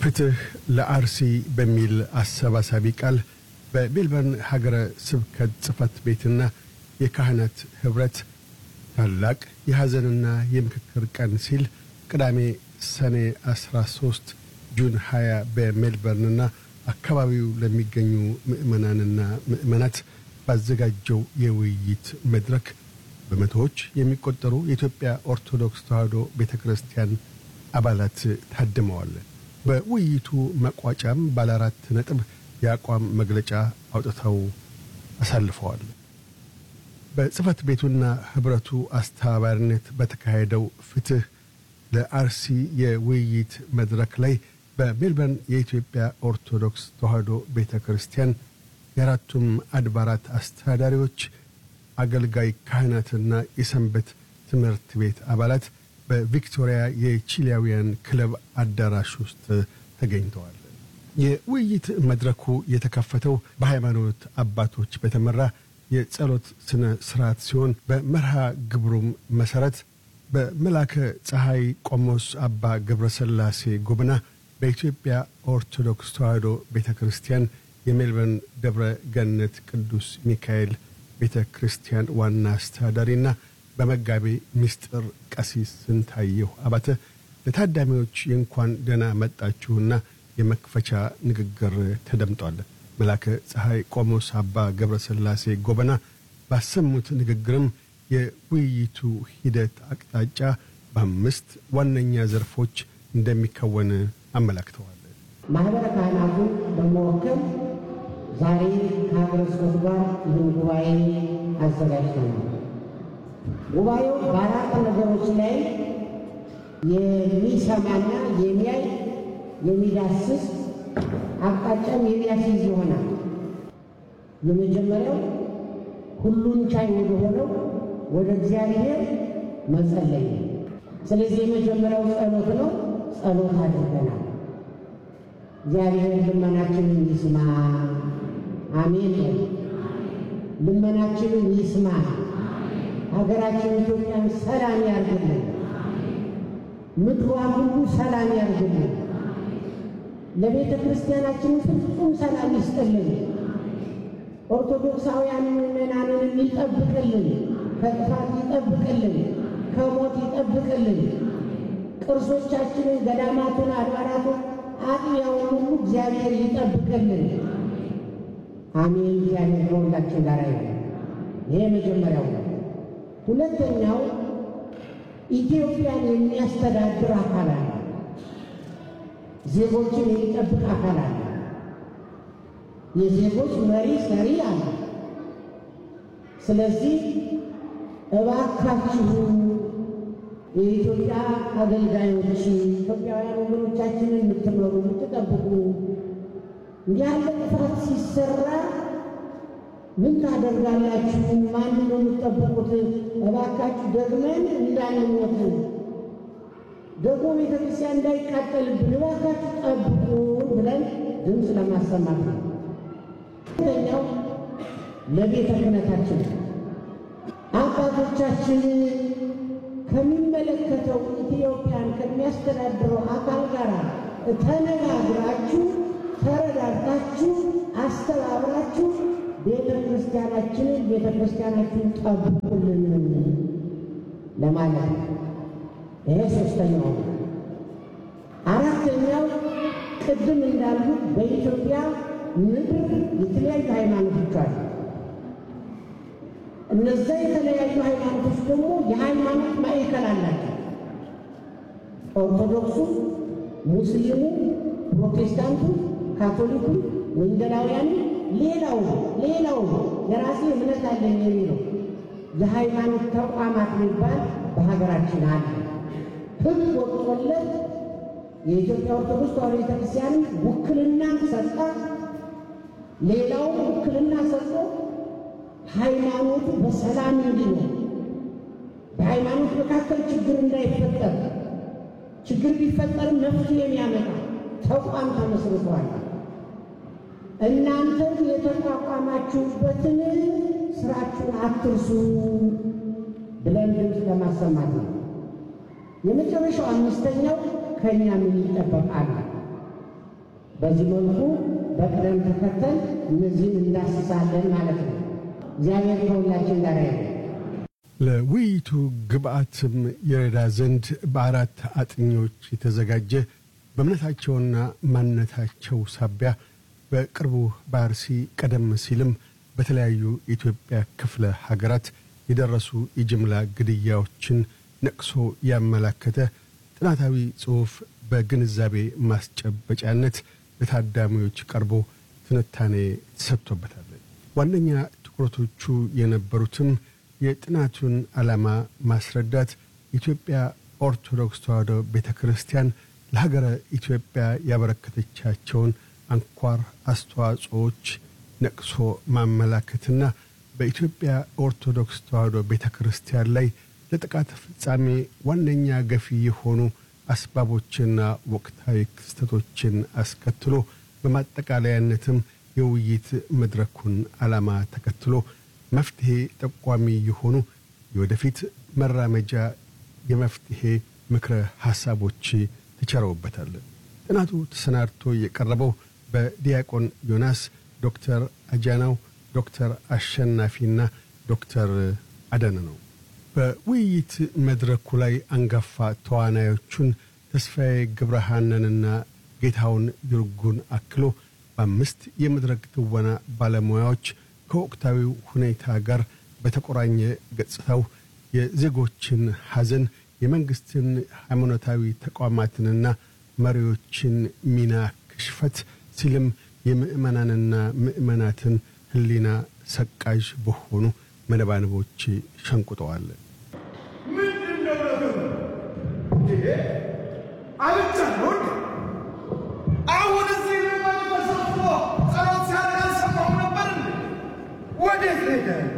ፍትህ ለአርሲ በሚል አሰባሳቢ ቃል በሜልበርን ሀገረ ስብከት ጽሕፈት ቤትና የካህናት ኅብረት ታላቅ የሐዘንና የምክክር ቀን ሲል ቅዳሜ ሰኔ 13 ጁን 20 በሜልበርንና አካባቢው ለሚገኙ ምዕመናንና ምዕመናት ባዘጋጀው የውይይት መድረክ በመቶዎች የሚቆጠሩ የኢትዮጵያ ኦርቶዶክስ ተዋሕዶ ቤተ ክርስቲያን አባላት ታድመዋል። በውይይቱ መቋጫም ባለ አራት ነጥብ የአቋም መግለጫ አውጥተው አሳልፈዋል። በጽሕፈት ቤቱና ኅብረቱ አስተባባሪነት በተካሄደው ፍትሕ ለአርሲ የውይይት መድረክ ላይ በሜልበርን የኢትዮጵያ ኦርቶዶክስ ተዋሕዶ ቤተ ክርስቲያን የአራቱም አድባራት አስተዳዳሪዎች፣ አገልጋይ ካህናትና የሰንበት ትምህርት ቤት አባላት በቪክቶሪያ የቺሊያውያን ክለብ አዳራሽ ውስጥ ተገኝተዋል። የውይይት መድረኩ የተከፈተው በሃይማኖት አባቶች በተመራ የጸሎት ሥነ ሥርዓት ሲሆን በመርሃ ግብሩም መሠረት በመላከ ፀሐይ ቆሞስ አባ ገብረሰላሴ ጎብና በኢትዮጵያ ኦርቶዶክስ ተዋሕዶ ቤተ ክርስቲያን የሜልበርን ደብረ ገነት ቅዱስ ሚካኤል ቤተ ክርስቲያን ዋና አስተዳዳሪና በመጋቤ ምስጢር ቀሲስ ስንታየሁ አባተ ለታዳሚዎች የእንኳን ደህና መጣችሁና የመክፈቻ ንግግር ተደምጧል። መላከ ፀሐይ ቆሞስ አባ ገብረ ሥላሴ ጎበና ባሰሙት ንግግርም የውይይቱ ሂደት አቅጣጫ በአምስት ዋነኛ ዘርፎች እንደሚከወን አመላክተዋል። ማኅበረ ካህናቱን በመወከል ዛሬ ከሀገረ ስብከቱ ጋር ይህን ጉባኤ አዘጋጅተናል። ጉባኤው በአራት ነገሮች ላይ የሚሰማና የሚያይ የሚዳስስ አቅጣጫም የሚያስይዝ ይሆናል። የመጀመሪያው ሁሉን ቻይ ወደ ሆነው ወደ እግዚአብሔር መጸለይ ነው። ስለዚህ የመጀመሪያው ጸሎት ነው። ጸሎት አድርገናል። እግዚአብሔር ልመናችንን ይስማ። አሜን። ልመናችንን ይስማ። ሀገራችን ኢትዮጵያን ሰላም ያርግልን። ምድሯን ሁሉ ሰላም ያርግልን። ለቤተ ክርስቲያናችን ፍጹም ሰላም ይስጥልን። ኦርቶዶክሳውያን ምዕመናንን ይጠብቅልን፣ ከጥፋት ይጠብቅልን፣ ከሞት ይጠብቅልን። ቅርሶቻችንን፣ ገዳማቱን፣ አድባራቱን፣ አጥቢያውን ሁሉ እግዚአብሔር ይጠብቅልን። አሜን። እግዚአብሔር ከሁላችን ጋር ይሁን። ይሄ መጀመሪያው ነው። ሁለተኛው ኢትዮጵያን የሚያስተዳድር አካል አለ። ዜጎችን የሚጠብቅ አካል አለ። የዜጎች መሪ ሰሪ አለ። ስለዚህ እባካችሁ የኢትዮጵያ አገልጋዮች ኢትዮጵያውያን ወገኖቻችንን የምትመሩ የምትጠብቁ እንዲህ ያለ ጥፋት ሲሰራ ምን ታደርጋላችሁ? ማን ነው የምትጠብቁት? እባካችሁ ደግመን እንዳንሞት ደግሞ ቤተ ክርስቲያን እንዳይቃጠልብን እባካችሁ ጠብቁ ብለን ድምፅ ለማሰማት ነው። ሁለተኛው ለቤተ ክህነታችን አባቶቻችን ከሚመለከተው ኢትዮጵያን ከሚያስተዳድረው አካል ጋር ተነጋግራችሁ ተረዳርታችሁ አስተባብራችሁ ቤተ ክርስቲያናችንን ቤተ ክርስቲያናችንን ጠብቁልን ለማለት ነው። ይሄ ሶስተኛው ነው። አራተኛው ቅድም እንዳሉት በኢትዮጵያ ምድር የተለያዩ ሃይማኖቶች አሉ። እነዛ የተለያዩ ሃይማኖቶች ደግሞ የሃይማኖት ማዕከል አላቸው። ኦርቶዶክሱ፣ ሙስሊሙ፣ ፕሮቴስታንቱ፣ ካቶሊኩ፣ ወንጌላውያኑ፣ ሌላው ሌላው የራሴ እምነት አለኝ የሚለው የሃይማኖት ተቋማት የሚባል በሀገራችን አለ። ሕግ ወጥቶለት የኢትዮጵያ ኦርቶዶክስ ተዋሕዶ ቤተክርስቲያን ውክልናን ሰጣ። ሌላው ውክልና ሰጥቶ ሃይማኖቱ በሰላም እንዲኖር በሃይማኖት መካከል ችግር እንዳይፈጠር ችግር ቢፈጠርም መፍትሄ የሚያመጣ ተቋም ተመስርቷል። እናንተም የተቋቋማችሁበትን ስራችሁን አትርሱ ብለን ድምፅ ለማሰማት ነው። የመጨረሻው አምስተኛው ከእኛ ምን ይጠበቃል? በዚህ መልኩ በቅደም ተከተል እነዚህን እንዳስሳለን ማለት ነው። እግዚአብሔር ከሁላችን ጋር ያ ለውይይቱ ግብአትም የረዳ ዘንድ በአራት አጥኚዎች የተዘጋጀ በእምነታቸውና ማንነታቸው ሳቢያ በቅርቡ በአርሲ ቀደም ሲልም በተለያዩ የኢትዮጵያ ክፍለ ሀገራት የደረሱ የጅምላ ግድያዎችን ነቅሶ ያመላከተ ጥናታዊ ጽሑፍ በግንዛቤ ማስጨበጫነት ለታዳሚዎች ቀርቦ ትንታኔ ተሰጥቶበታል። ዋነኛ ትኩረቶቹ የነበሩትም የጥናቱን ዓላማ ማስረዳት፣ የኢትዮጵያ ኦርቶዶክስ ተዋሕዶ ቤተ ክርስቲያን ለሀገረ ኢትዮጵያ ያበረከተቻቸውን አንኳር አስተዋጽኦዎች ነቅሶ ማመላከትና በኢትዮጵያ ኦርቶዶክስ ተዋሕዶ ቤተ ክርስቲያን ላይ ለጥቃት ፍጻሜ ዋነኛ ገፊ የሆኑ አስባቦችና ወቅታዊ ክስተቶችን አስከትሎ በማጠቃለያነትም የውይይት መድረኩን ዓላማ ተከትሎ መፍትሔ ጠቋሚ የሆኑ የወደፊት መራመጃ የመፍትሔ ምክረ ሐሳቦች ተቸረውበታል። ጥናቱ ተሰናድቶ የቀረበው በዲያቆን ዮናስ፣ ዶክተር አጃናው፣ ዶክተር አሸናፊና ዶክተር አደነ ነው። በውይይት መድረኩ ላይ አንጋፋ ተዋናዮቹን ተስፋዬ ገብረሃነንና ጌታውን ይርጉን አክሎ በአምስት የመድረክ ትወና ባለሙያዎች ከወቅታዊው ሁኔታ ጋር በተቆራኘ ገጽታው የዜጎችን ሐዘን፣ የመንግሥትን ሃይማኖታዊ ተቋማትንና መሪዎችን ሚና ክሽፈት ሲልም የምእመናንና ምእመናትን ሕሊና ሰቃዥ በሆኑ መነባንቦች ሸንቁጠዋል። ምንድን ነው ነገሩ? ይሄ አልቻለሁ እንዴ? አሁን እዚህ ምዕመኑ ተሰብስቦ ጸሎት ሲያደርግ አልሰማሁም ነበር እንዴ? ወዴት ሄደ?